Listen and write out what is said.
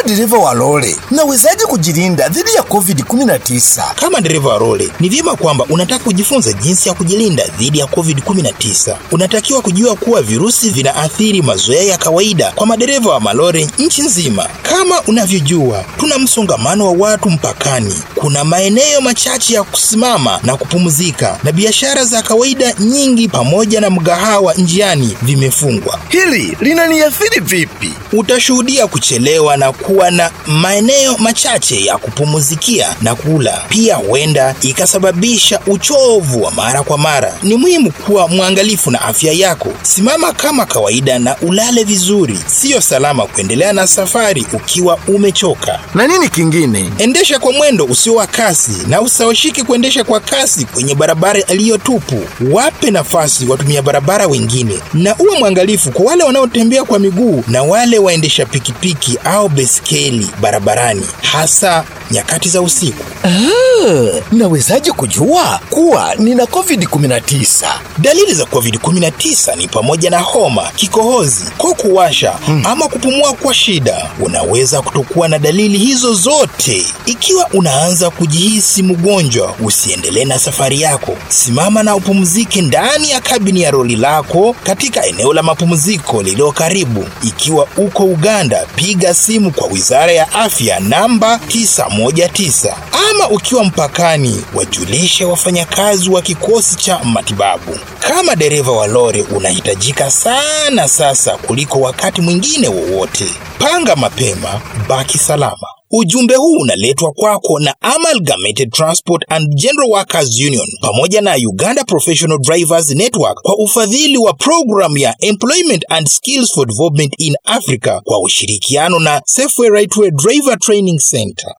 dereva wa lori, nawezaje kujilinda dhidi ya COVID-19? Kama dereva wa lori, ni vyema kwamba unataka kujifunza jinsi ya kujilinda dhidi ya COVID-19. Unatakiwa kujua kuwa virusi vinaathiri mazoea ya kawaida kwa madereva wa malori nchi nzima. Kama unavyojua, tuna msongamano wa watu mpakani, kuna maeneo machache ya kusimama na kupumzika, na biashara za kawaida nyingi pamoja na mgahawa njiani vimefungwa. Hili linaniathiri vipi? Utashuhudia kuchelewa na kuwa na maeneo machache ya kupumzikia na kula. Pia huenda ikasababisha uchovu wa mara kwa mara. Ni muhimu kuwa mwangalifu na afya yako. Simama kama kawaida na ulale vizuri. Siyo salama kuendelea na safari ukiwa umechoka. Na nini kingine? Endesha kwa mwendo usio wa kasi na usawashike kuendesha kwa kasi kwenye barabara iliyotupu. Wape nafasi watumia barabara wengine, na uwe mwangalifu kwa wale wanaotembea kwa miguu na wale waendesha pikipiki au beskeli barabarani, hasa nyakati za usiku. Ah, nawezaje kujua kuwa nina COVID-19? Dalili za COVID-19 ni pamoja na homa, kikohozi, koo kuwasha ama kupumua kwa shida. Unaweza kutokuwa na dalili hizo zote. Ikiwa unaanza kujihisi mgonjwa, usiendelee na safari yako. Simama na upumzike ndani ya kabini ya roli lako katika eneo la mapumziko lililo karibu. Ikiwa uko Uganda, piga simu kwa Wizara ya Afya namba 919 ama ukiwa mpakani, wajulishe wafanyakazi wa kikosi cha matibabu. Kama dereva wa lori, unahitajika sana sasa kuliko wakati mwingine wowote. Panga mapema, baki salama. Ujumbe huu unaletwa kwako na Amalgamated Transport and General Workers Union pamoja na Uganda Professional Drivers Network kwa ufadhili wa programu ya Employment and Skills for Development in Africa kwa ushirikiano na Safeway Rightway Driver Training Center.